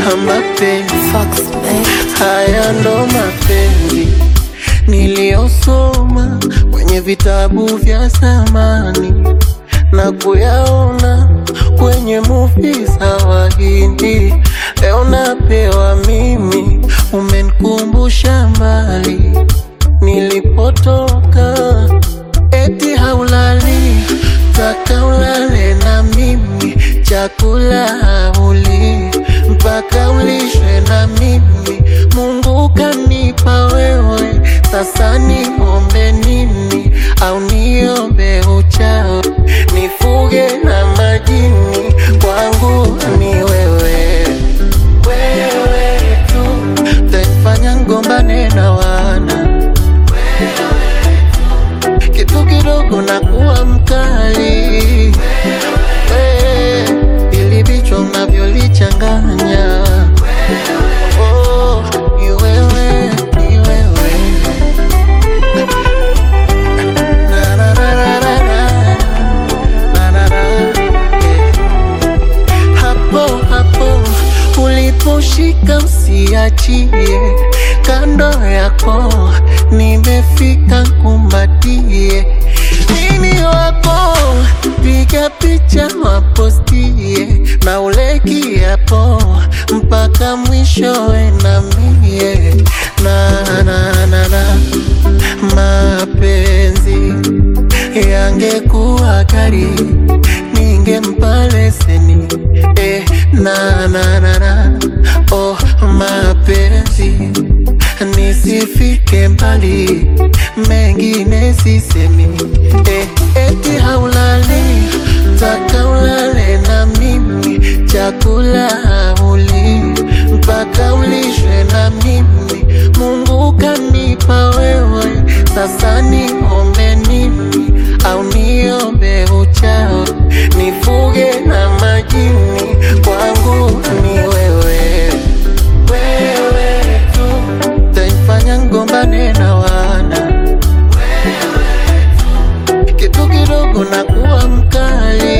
mapenzi Fox, babe. haya ndo mapenzi niliyosoma kwenye vitabu vya zamani na kuyaona kwenye movie za Wahindi. Leo napewa mimi, umenikumbusha mbali nilipotoka. Eti haulali, taka ulale na mimi, chakula hauli mpaka ulishwe na mimi. Mungu kanipa wewe, sasa niombe nini? Au niombe uchao, nifuge na majini? Kwangu ni wewe, wewe tu taifanya ngombane na wana kitu kidogo na kuwa mkali Eh, ili vichwa unavyolichanganya Oh, ni wewe, ni wewe. Na, na, na, na, na, na. Na, na, na. Eh. Hapo hapo uliposhika usiachie, kando yako nimefika, kumbatie mimi wako, piga picha wapostie, na ule kiapo mpaka mwishowe na mie na, na, na, na. mapenzi yangekuwa gari ningempa leseni eh, na, na, na, na. Oh, mapenzi nisifike mbali, mengine sisemi eh, eti haulali, taka ulale na mimi, chakula hauli mpaka ulishwe na mimi. Mungu kanipa wewe, sasa niombe nini? Au niombe uchao, nifuge na majini? Kwangu ni wewe, wewe tu taifanya ngombane na wana kitu kidogo na kuwa mkali